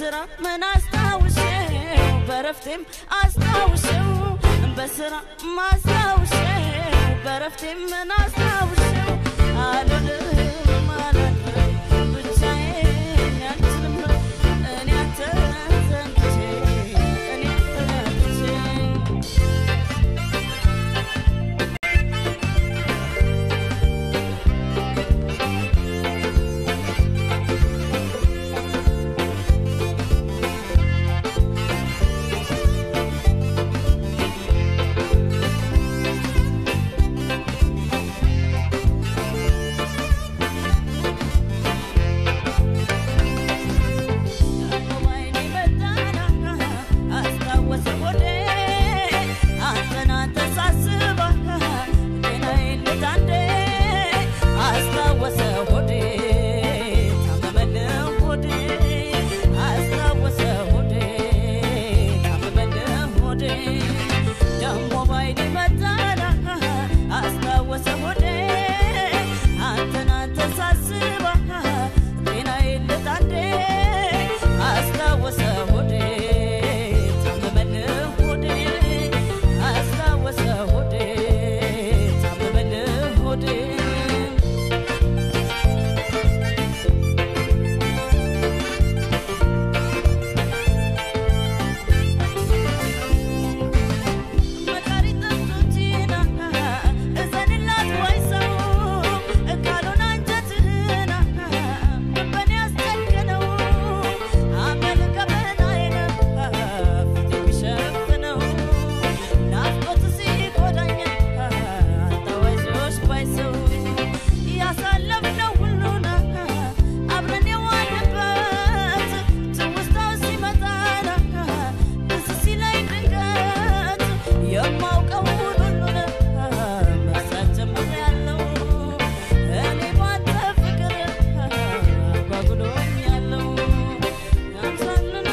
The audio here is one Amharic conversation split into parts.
በስራ ምን አስታውሰው በረፍቴም አስታውሰው በስራ ማስታውሰው በረፍቴም ምን አስታውሰው አልልም አላድርም ብቻዬን አልችልም እኔ አንተን ዘንግቼ እኔ አንተን አጥቼ አንተን አንተን ሳስባ ጤናዬን ልጣንዴ አስታወሰ ሆዴ ታመመልህ ሆዴ አስታወሰ ሆዴ ታመመልህ ሆዴ መቃሪ ጥንቶችና እዘንላት ወይ ሰው ካልሆነ አንጀትህና በኔ ያስጨከነው አመል ገበናዬን ፊት የሚሸፍነው ናፍቆት ሲጎዳኝ አታዋይዞሽ ባይ ሰው ያሳለፍነው ሁሉን አብረን የዋልንበት ትውስታው ሲመጣና ትዝ ሲለኝ ድንገት የማውቀውን ሁሉን መርሳት ጀምሬያለሁ። እኔ ባንተ ፍቅር አጓጉሎኛለሁ። ያንሳንን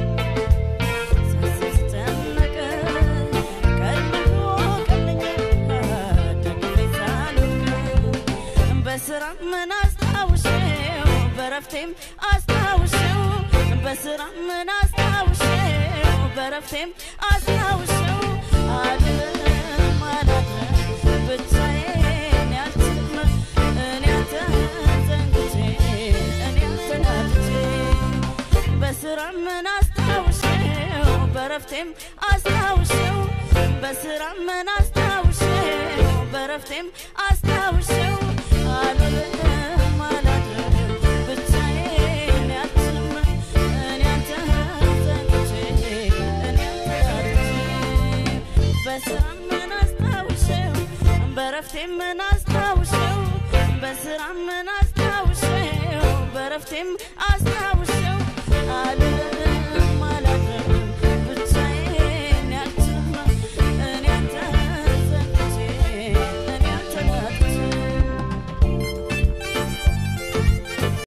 ሳስብ ስጨነቅ ቀልብ ወቀልኝ ደግፌ ሳልወድቅ በስራ ምን አስታውሼው በረፍቴም አስታውሼው በስራ ምን አስታውሼው በረፍቴም አስታውሼው አልልም አላድርም ብቻዬን ያልችልም እኔ አንተን ዘንግቼ እኔ አንተን አጥቼ በስራ ምን አስታውሼው በረፍቴም አስታውሼው በስራ ምን አስታውሼው በረፍቴም አስታውሼው አልልም አላድርም ብቻዬን ያልችልም እኔ አንተን ዘንግቼ እኔ አንተን አጥቼ በስራ ምን አስታውሼው በረፍቴም ምን አስታውሼው በስራ ምን አስታውሼው በረፍቴም አስታውሼው አልልም